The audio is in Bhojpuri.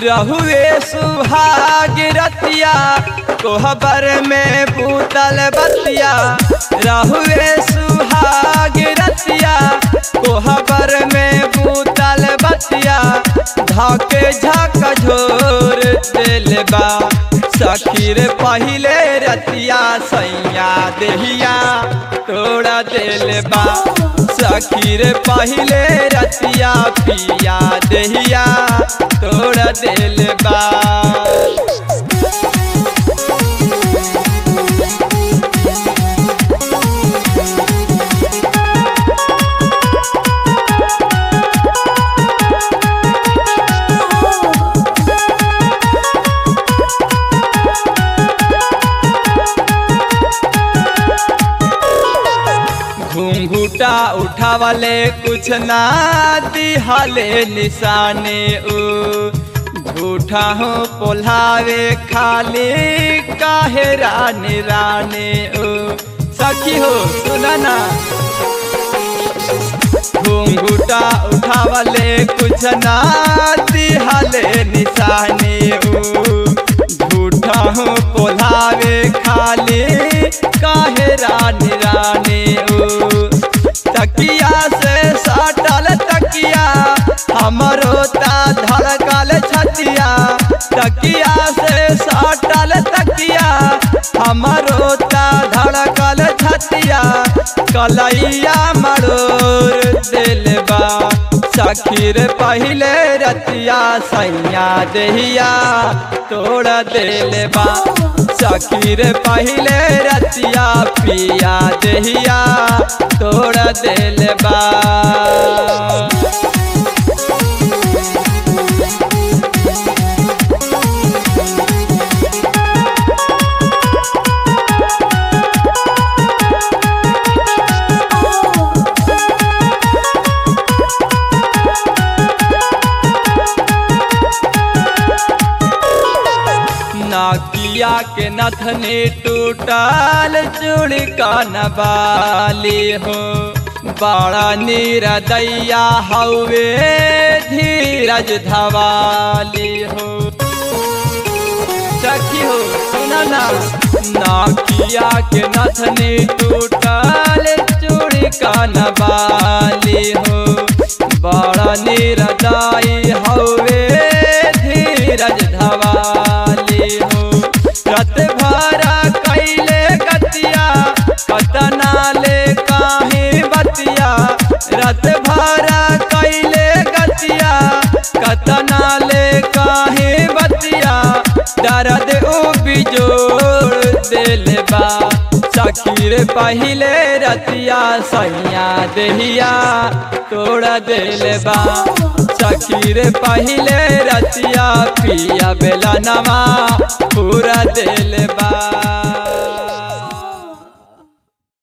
रहुए सुहाग रतिया कोहबर में पूतल बतिया रहुए सुहाग रतिया कोहबर में पूतल बतिया धाके झाक झोर दिल बा सखीर पहिले रतिया सैया देहिया तोड़ा दिल बा सखीर पहिले रतिया पिया देहिया तोड़ा दिल बा घूंघूटा उठावले कुछ ना दिहले निशाने उ झूठा हो पोल्हावे खाली काहे रानी राने उ सखी हो सुना ना घूंघूटा उठावले कुछ ना दिहले निशाने उ झूठा हो पोल्हावे खाली काहे रानी रानी उ तकिया से साटल तकिया हमरो ता धड़कल छतिया तकिया से साटल तकिया हमरो ता धड़कल छतिया कलैया मरोर दिलबा सखीर पहिले रतिया सैया देहिया तोड़ दिलबा सखीर पहिले रतिया पिया देहिया तोड़ दिलबा नाकिया के नथनी टूटल चूड़ी का नबाली हो बड़ा नीरदैया हवे धीरज धवाली हो सखी हो सुना ना नाकिया के नथनी टूटल चूड़ी का नबाली हो बड़ा नीरदाई हवे धीरज धवाली हो रत भरा कैले गतिया कतना ले काहे बतिया रत भरा कैले गतिया कतना ले काहे बतिया दर्द उ बिजोड़ दिल बा सखीर पहिले रतिया सैया देहिया तोड़ा दिल बा सखीर पहिले रतिया पिया बेला नवा पूरा दिल बा